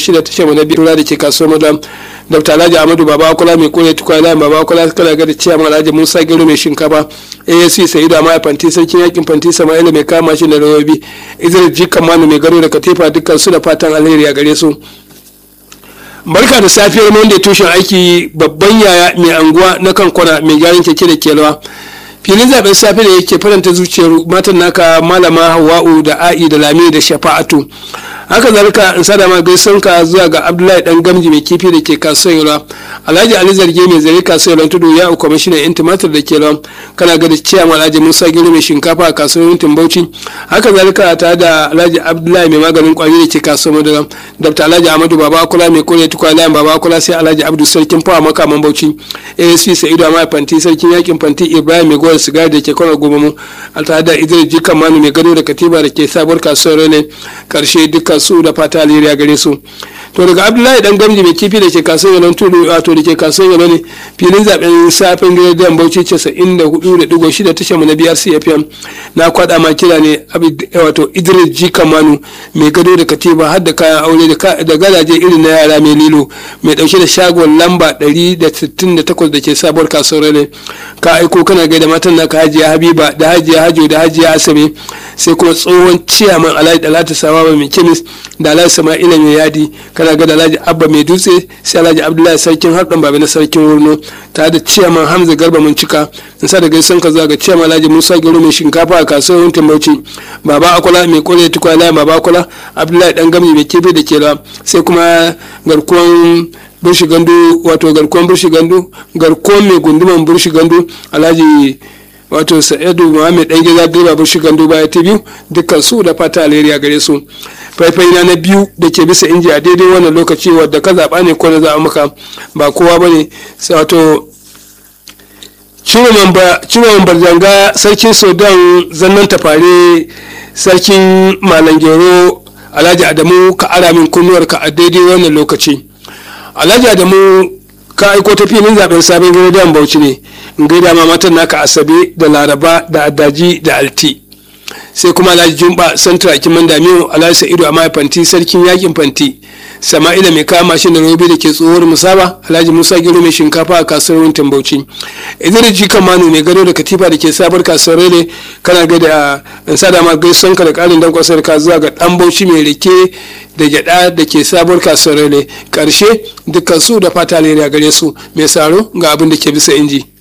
shida tashar mu na biyu da ke kasuwar madam dr alhaji amadu baba kula mai kore tukwa layin baba kula kana ga da ciyaman alhaji musa gero mai shinkafa asc sa'idu amma fanti sarkin yakin fanti sama'ila mai kama shi da rawabi izir jikan manu mai garo da katifa dukkan su da fatan alheri a gare su barka da safiyar monday tushen aiki babban yaya mai anguwa na kan kwana mai gyaran keke da kelawa filin zaben safe da yake faranta zuciyar matan naka malama hawa'u da a'i da lami da shafa'atu haka zalika in sada ma gaison ka zuwa ga abdullahi dan gamji mai kifi da ke kasuwar yalwa alhaji ali zarge mai zare kasuwar yalwa tudu ya kwamishinan yan tumatir da ke lawan kana ga da ciyama alhaji musa gero mai shinkafa a kasuwar yantin bauchi haka zalika ta da alhaji abdullahi mai maganin kwari da ke kasuwar madara dr alhaji amadu baba akula mai kore tukwa layin baba akula sai alhaji abdu sarkin fawa makaman bauchi asp sa'idu amma fanti sarkin yakin fanti ibrahim mai gowar sigari da ke kwana goma mu tare da idris jikan manu mai gado da katiba da ke sabuwar kasuwar rene karshe dukkan su da fata alheri a gare su to daga abdullahi dan gamji mai kifi da ke kasuwar yalon tudu wato da ke kasuwar yalon ne filin zaben safin gidan bauchi casa'in da hudu da digo shida tashar mu na biyar cfm na kwada ma kira ne wato idris jikan manu mai gado da katiba har da kayan aure da gadaje irin na yara mai lilo mai dauke da shagon lamba 168 da ke sabuwar kasuwar rene ka aiko kana gaida matan naka hajiya habiba da hajiya hajo da hajiya asabe sai kuma tsohon ciyaman alhaji dalata sawa mai kemis da alhaji sama'ila mai yadi kana ga da alhaji abba mai dutse sai alhaji abdullahi sarkin harɗan babi na sarkin wurno tare da ciyaman hamza garba mun cika in sa da gaisan ka zuwa ga ciyaman alhaji musa gero mai shinkafa a kasuwar yankin bauchi baba akwala mai kore tukwa layin baba akwala abdullahi dan gami mai kefe da kela sai kuma garkuwan burshi gandu wato garkuwan burshi gandu garkuwan mai gunduman burshi gandu alhaji wato sa'idu muhammed dan gida direba burshi gandu baya ta biyu dukkan su da fata alheri a gare su faifai na na biyu da ke bisa inji a daidai wannan lokaci wadda ka zaɓa ne ko na zaɓa maka ba kowa ba ne wato ciwon barjanga sarkin sudan zannan tafare sarkin malangero alhaji adamu ka ara min kunnuwarka a daidai wannan lokaci alhaji adamu ka aiko ta filin zaben sabon gidan bauchi ne in gaida ma matan naka asabe da laraba da adaji da alti sai kuma alhaji jumba santra kiman damiyo alhaji sa'idu a fanti sarkin yakin fanti sama'ila mai kama mashin da robe da ke tsohuwar musaba alhaji musa gero mai shinkafa a kasuwar wuntin bauchi idan ji manu mai gado da katifa da ke sabar kasuwar rele kana ga da in sada ma gaison ka da karin dan kwasar ka zuwa ga dan bauchi mai rike da gyada da ke sabuwar kasuwar rele karshe dukkan su da fata a gare su mai saro ga abin da ke bisa inji